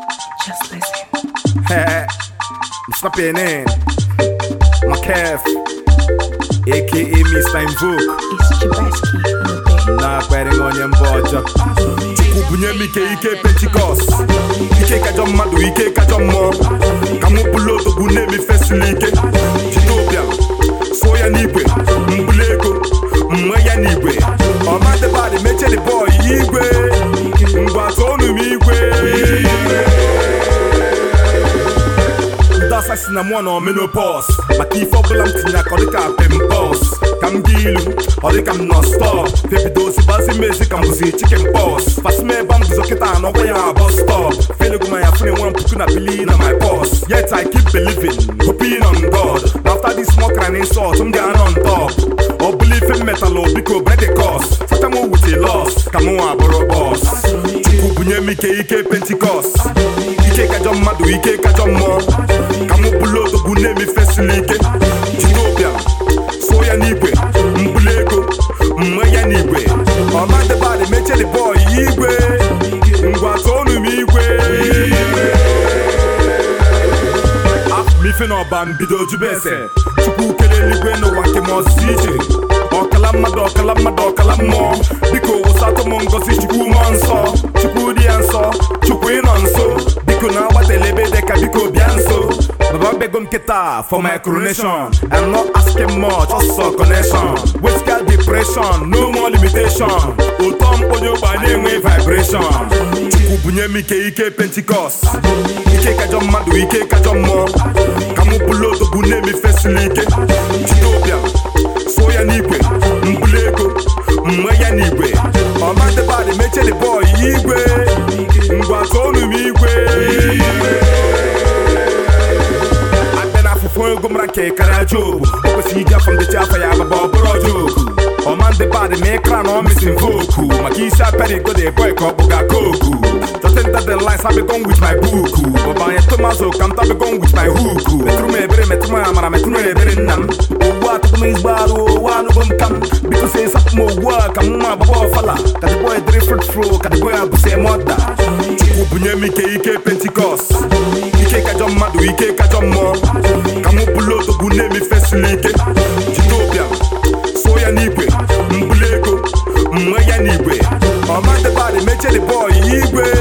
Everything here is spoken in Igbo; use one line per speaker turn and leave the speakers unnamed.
Just listen.
I'm snapping in. My calf, aka Mr. Invoke.
It's Jabeski on the beat.
na-akpere onye mba ọjọọ chukwu bunye m ike ike pentikọst ike kajọ mmadụ ike kajọ mmụọ ka mụ bụlụ odogwu na-emefesili ike jide ụbịam sụọ ya n'igwe mbuli ego mwe ya n'igwe ọmadịbadị mechedi bọị igwe ngwa tụọnụ m igwe ndị asa si na mụọ na omenopos maka ife ọbụla m tinye aka ọ dịka pimpos ka m dị ilu ọ dịka m nọ stọp febido ozigbazi mezi ka m bụzi chicken pos fasime ebe m guzo kịta anọkwa ya na bus stop felegumanya fune nwa puku na bili na my pos yet i keep believing hoping on god after this small crying insult m ga-anọ on top ọ bụla ife m metalụ biko break the cost fata m with a loss ka m nwa bụrụ bọs chukwu bunye m ike ike pentikọst ike kajọ mmadụ ike kajọ mmụọ ka mụ bụlụ odogwu na-emefesili ike jide ụbịam sụọ ya n'igwe mbuli ego mwe ya n'igwe ọmadịbadị mechedi bọị igwe ngwa tụọnụ m igwe afọ m ife n'ọba mbido jube ese chukwu kere eluigwe n'ụwa nke m ọsịsị iche ọkala mmadụ ọkala mmadụ ọkala mmụọ biko wụsatụ m ngozi chukwu mmụọ nsọ chukwu dị ya nsọ chukwu ịnọ nso biko na-agbatala ebe dị ka biko bịa nso baba bego m kịta for my coronation i'm not asking much ọsọ connection westical depression no more limitation ụtọ mkponye ụgba na-enwe vibration chukwu bunye m ike ike pentikọst ike kajọ mmadụ ike kajọ mmụọ ka mụ bụlụ odogwu na-emefesili ike jide ụbịam sụọ ya n'igwe mbuli ego mwe ya n'igwe ọmadịbadị mechedi bọị igwe ngwa tụọnụ m igwe abịa na afụfụ ego mara nke karịa jobu o kwesịrị iji afọ ndechi afọ ya baba ọ bụrụ joku ọma ndị badị ma ịkra na ọ misin voku maka isi apịara igo dị boy ka ọ kpụga koku Jotting that the lines I be gone with my book Baba nye tomazo kam ta be gone with my hook Metru me ebere metru me amara metru me ebere nnam Owu a tupu m izgbo arụ owu anụgo m kam Biko se sapụ m owu a ka mma baba ọfala Ka the boy dịrị fruit fro ka the boy abụse mọda Chukwu bunye m ike ike pentikọst ike kajọ mmadụ ike kajọ mmụọ ka mụ bụlụ odogwu na-emefesili ike jide ụbịam sụọ ya n'igwe mbuli ego mwe ya n'igwe ọmadịbadị mechedi bọị igwe